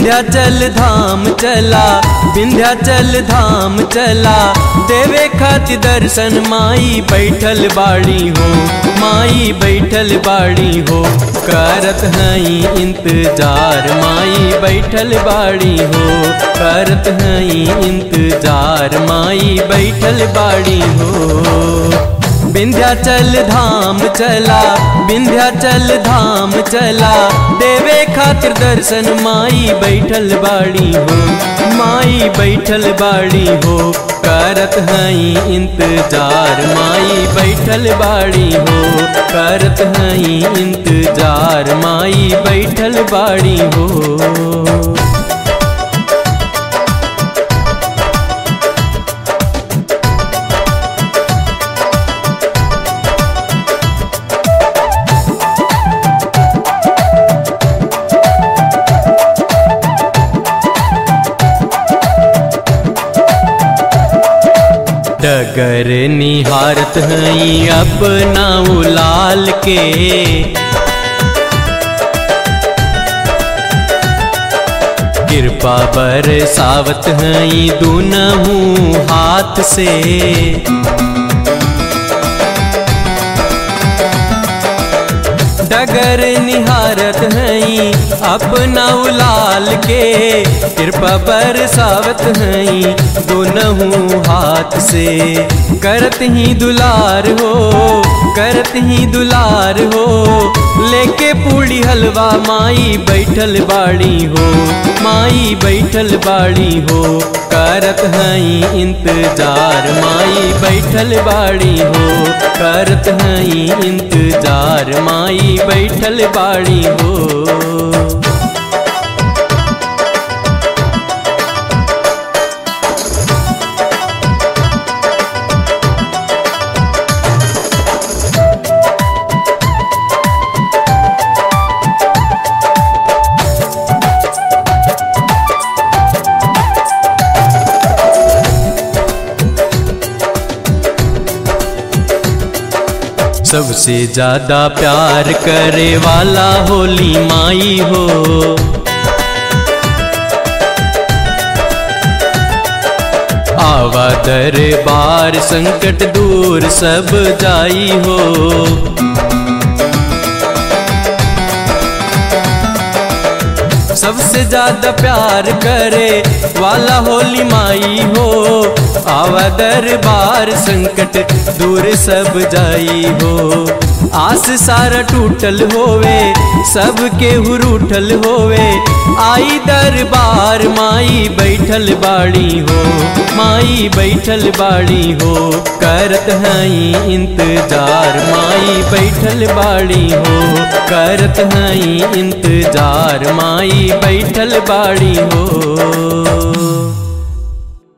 विंध्याचल धाम चला विंध्याचल धाम चला देवे खातिर दर्शन माई बैठल बाड़ी हो माई बैठल बाड़ी हो करत हई इंतजार माई बैठल बाड़ी हो करत हई इंतजार माई बैठल बाड़ी हो विंध्याचल धाम चला विंध्याचल धाम चला देवे खातिर दर्शन माई बैठल बाड़ी हो माई बैठल बाड़ी हो करत हई इंतजार माई बैठल बाड़ी हो करत हई इंतजार माई बैठल बाड़ी हो डगर निहारत हई अपना उलाल के कृपा बरसावत हई दुनहू हाथ से डगर निहारत हई अपना उलाल के कृपा बरसावत हई दोनहू हाथ से करत ही दुलार हो करत ही दुलार हो लेके पूड़ी हलवा माई बैठल बाड़ी हो माई बैठल बाड़ी हो करत हई इंतजार माई बैठल बाड़ी हो करत हई इंतजार माई बैठल बाड़ी हो सबसे ज्यादा प्यार करे वाला होली माई हो आवा दरबार संकट दूर सब जाई हो सबसे ज्यादा प्यार करे वाला होली माई हो आवा दरबार संकट दूर सब जाई हो आस सारा टूटल होवे सबके हुरूठल होवे आई दरबार माई बैठल बाड़ी हो माई बैठल बाड़ी हो करत हई इंतजार माई बैठल बाड़ी हो करत हई इंतजार माई बैठल बाड़ी हो